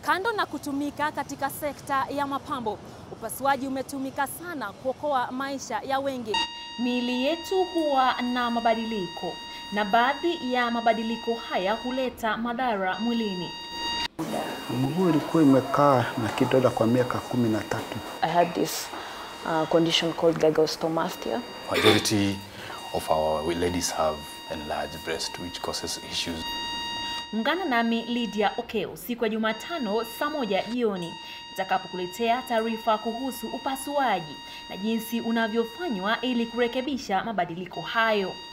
Kando na kutumika katika sekta ya mapambo, upasuaji umetumika sana kuokoa maisha ya wengi. Miili yetu huwa na mabadiliko na baadhi ya mabadiliko haya huleta madhara mwilini. Mguu ilikuwa imekaa na kidonda kwa miaka kumi na tatu. I had this uh, condition called gynecomastia. Majority of our ladies have enlarged breast which causes issues. Ungana nami Lydia Okeo siku ya Jumatano saa moja jioni nitakapokuletea taarifa kuhusu upasuaji na jinsi unavyofanywa ili kurekebisha mabadiliko hayo.